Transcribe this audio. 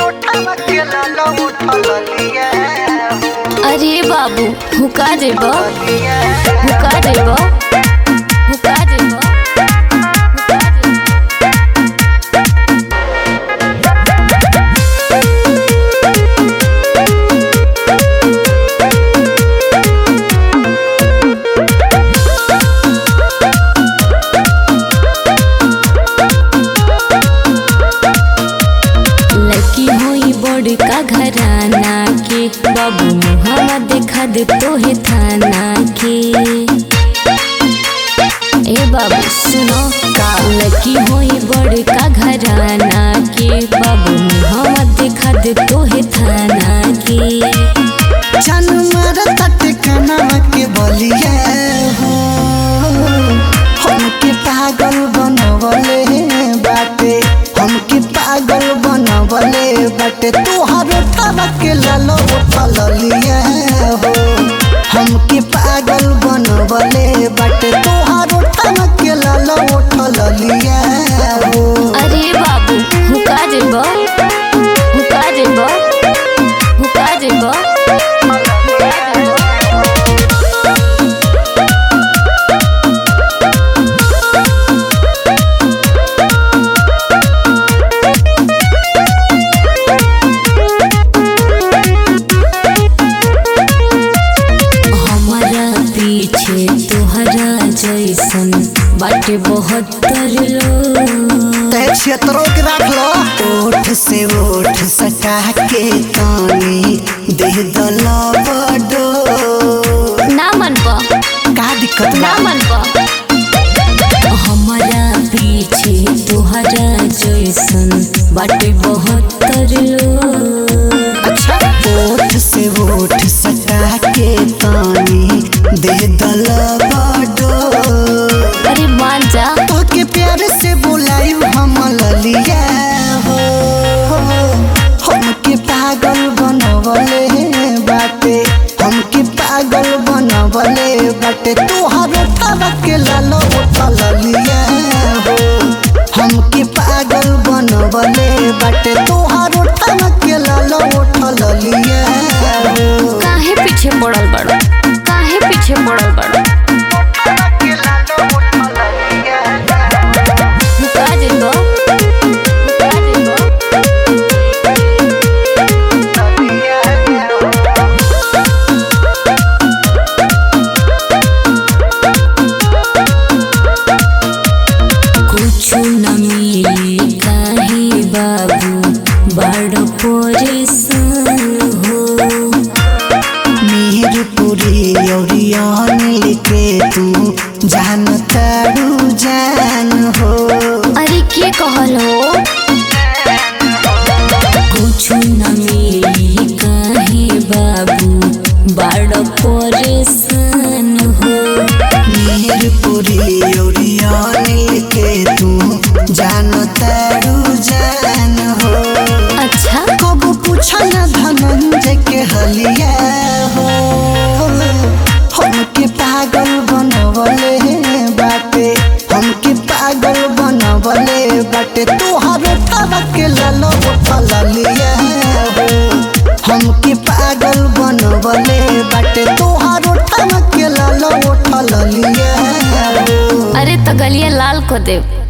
अरे बाबू हुका देब हुका देब हुका देब हुका देब लड़की होई बड़का घराना के बाबू मुहावा देखा दे तोहे थाना के ए बाबू सुनो का लड़की होई बड़का घराना के बाबू मुहावा देखा दे तोहे थाना के चन मारत टिकनवा के बलिया हो हमके पागल बनवले बाटे हमके पागल बनवले बाटे तोहर ठवा के लालो उठल लिया हो हमके पागल बनवले बाटे तोहर ठवा के लालो उठल लिया हो अरे बाबू हुका देब हुका देब हुका देब हमारा पीछे तोहरा जैसन बाटे बहुत लोग तय क्षेत्रों के रख लो ओठ से ओठ सटा के तानी दे दला बडो ना मन पा का दिक्कत ना बा मन पा हमारा पीछे तोहरा जैसन बाटे बहुत लोग अच्छा ओठ से ओठ सटा के तानी दे दला बडो अरे मान जा तो के प्यार से बुलायू हम ललिया हो हमके पागल बनवले बाटे हमके पागल बनवले बाटे तोहर ठवा के लालो उठल लिया हो हमके पागल बनवले बाटे तोहर ठवा के लालो उठल लिया हो काहे पीछे पड़ल बड़ो काहे पीछे पड़ल बड़ो हुका देबो हुका देबो कुछु न मिली काहे बाबू बड़ परेशान हो मीरपुरी औरियान लिखे तू जान तारू जान हो अरे के कहल हो कुछ न मिली काहे बाबू बड़ परेशान हो मीरपुरी औरियान लिखे तू जान तारू जान हो अच्छा कब पूछल धनंजय के हलिया हो हमके पागल बनवले बाटे हमके पागल बनवले बाटे तोहर ठवा के लालो उठल लिया हो हमके पागल बनवले बाटे तोहर ठवा के लालो उठल लिया हो अरे तो गलिया लाल को देव